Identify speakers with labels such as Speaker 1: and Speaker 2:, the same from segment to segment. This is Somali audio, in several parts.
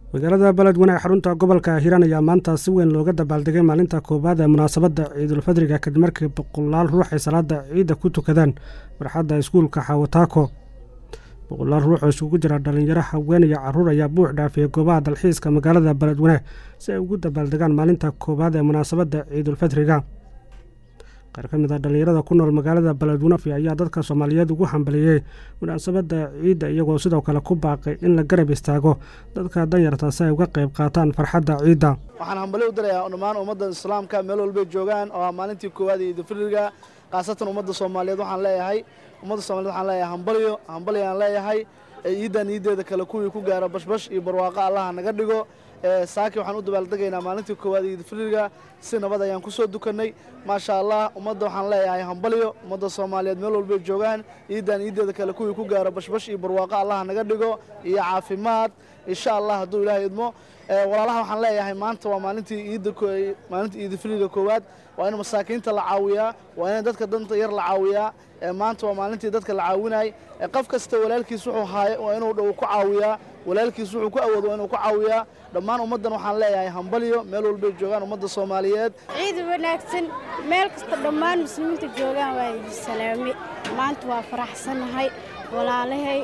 Speaker 1: magaalada beledweyne ee xarunta gobolka hiiraan ayaa maanta si weyn looga dabaaldegay maalinta koowaad ee munaasabadda ciidulfadriga kadib markii boqolaal ruux ay salaada ciidda ku tukadaan barxadda iskuulka xawataako boqolaal ruux oo isugu jira dhallinyaro haween iyo carruur ayaa buux dhaafiyey goobaha dalxiiska magaalada beledweyne si ay ugu dabaaldegaan maalinta koowaad ee munaasabadda ciidulfadriga qaar ka mid a dhallinyarada ku nool magaalada beledweyne ayaa dadka soomaaliyeed ugu hambaliyey munaasabadda ciidda iyagoo sidoo kale ku baaqay in la garab istaago dadka danyarta si ay uga qayb qaataan farxadda ciidda
Speaker 2: waxaan hambali u dirayaa dhammaan ummadda islaamka meel walbay joogaan oo ah maalintii koowaad ee ciidulfidriga khaasatan ummadda soomaaliyeed waxaan leeyahay ummadda soomaliyeed waxaan leeyahay hambalyo hambali aan leeyahay ciiddan iiddeeda kale kuwii ku gaara bashbash iyo barwaaqo allaha naga dhigo saaki waxaan u dabaaldegaynaa maalintii koowaad ee ciidulfidriga si nabad ayaan ku soo dukannay maasha allah ummadda waxaan leeyahay hambalyo ummadda soomaaliyeed meel walbay joogaan ciiddan iiddeeda kale kuwii ku gaara bashbash iyo barwaaqo allaha naga dhigo iyo caafimaad insha allah hadduu ilaahay idmo walaalaha waxaan leeyahay maanta waa maalintii iidda maalintii ciidulfidriga koowaad waa in masaakiinta la caawiyaa waa in dadka danta yar la caawiyaa maanta waa maalintii dadka la caawinay qof kasta walaalkiis wuxuu haayo waa inuu dhow ku caawiyaa walaalkiis wuxuu ku awoodo waa inuu ku caawiyaa dhammaan ummaddan waxaan leeyahay hambalyo meel walbay joogaan ummadda soomaaliyeed
Speaker 3: ciid wanaagsan meel kasta dhammaan muslimiinta joogaan waa idi salaame maanta waa faraxsannahay walaalahay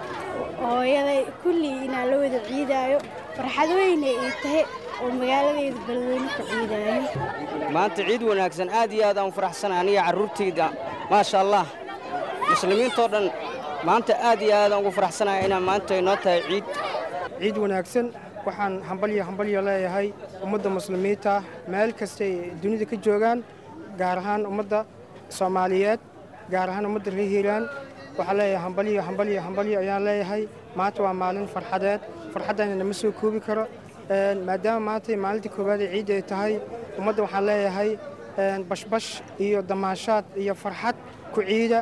Speaker 3: hooyaday kullii inaan la wada ciidaayo farxad weyne ay tahay oo magaaladayda beledweyne ku ciidaayo
Speaker 4: maanta ciid wanaagsan aad iyo aad aan u faraxsanahay aniga carruurtayda maasha allah muslimiintoo dhan maanta aad iyo aadaan ugu faraxsanahay inaan maanta inoo tahay ciid
Speaker 5: ciid wanaagsan waxaan hambalyo hambalyo leeyahay ummadda muslimiinta meel kastay dunida ka joogaan gaar ahaan ummadda soomaaliyeed gaar ahaan ummadda reer hiiraan waxaan leeyahay hambalyo hambalyo hambalyo ayaan leeyahay maanta waa maalin farxadeed farxaddana nama soo koobi karo maadaama maanta maalintii koowaad ee ciidda ay tahay ummadda waxaan leeyahay bashbash iyo damaashaad iyo farxad ku ciida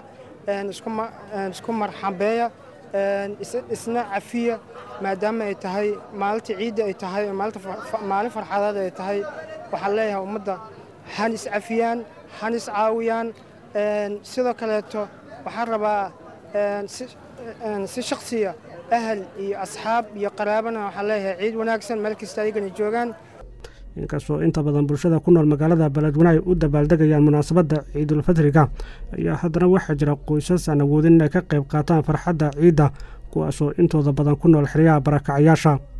Speaker 5: isku marxambeeya isna cafiya maadaama ay tahay maalinta ciidda ay tahay maalin farxadeed ay tahay waxaan leeyahay ummadda han iscafiyaan han iscaawiyaan sidoo kaleeto waxaan rabaa si shaksiya ahal iyo asxaab iyo qaraabana waxaan leeyahay ciid wanaagsan meel kasta ayagana joogaan
Speaker 1: inkastoo inta badan bulshada ku nool magaalada beledweyne ay u dabaaldegayaan munaasabadda ciidulfadriga ayaa haddana waxaa jira qoysas aan awoodin inay ka qayb qaataan farxadda ciidda kuwaasoo intooda badan ku nool xeryaha barakacayaasha